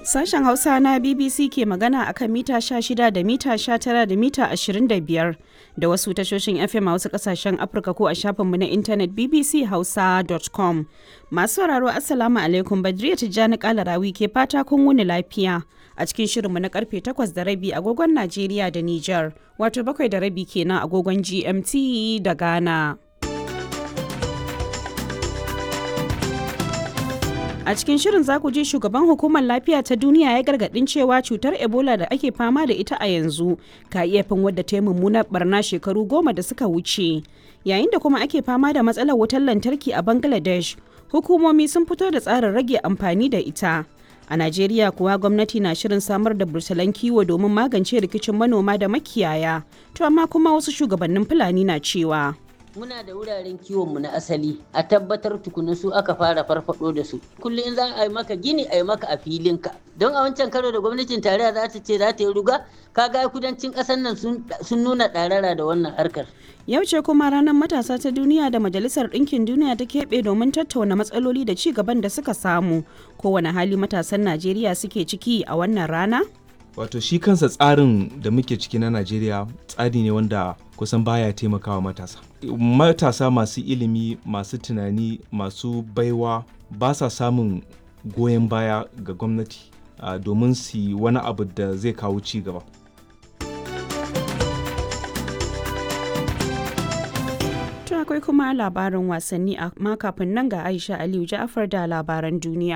Sashen Hausa na BBC ke magana akan mita 16 da mita 19 da mita 25 da wasu tashoshin FM a wasu kasashen Afirka ko a shafinmu na intanet bbchausa.com. Masu sauraro Assalamu alaikum Badriya Tijjani Kalarawi ke fata kun wuni lafiya a cikin shirinmu na karfe 8 da rabi agogon Najeriya da Nijar wato bakwai da rabi kenan agogon GMT da Ghana. A cikin shirin za ku ji shugaban hukumar lafiya ta duniya ya gargadin cewa cutar Ebola da ake fama da ita a yanzu ka iya fin wadda ta yi mummunar barna shekaru goma da suka wuce. Yayin da kuma ake fama da matsalar wutar lantarki a Bangladesh, hukumomi sun fito da tsarin rage amfani da ita. A Najeriya kuwa gwamnati na shirin samar da bursalan kiwo domin magance rikicin manoma da makiyaya, to amma kuma wasu shugabannin Fulani na cewa. muna da wuraren kiwonmu na asali a tabbatar tukuna su aka fara farfado da su kullum in za a yi maka gini a yi maka a filinka don a wancan karo da gwamnatin tarayya za ta ce za ta yi ruga kaga kudancin ƙasar nan sun nuna ɗarara da wannan harkar Yau ce kuma ranar matasa ta duniya da Majalisar Ɗinkin Duniya ta keɓe domin tattauna matsaloli da ci gaban da suka samu. Kowane hali matasan Najeriya suke ciki a wannan rana? wato shi kansa tsarin da muke ciki na najeriya tsari ne wanda kusan baya taimakawa matasa matasa masu ilimi masu tunani masu baiwa ba sa samun goyon baya ga gwamnati uh, domin su yi wani abu da zai kawo ci gaba akwai kuma labarin wasanni amma kafin nan ga aisha aliyu ja'afar da labaran duniya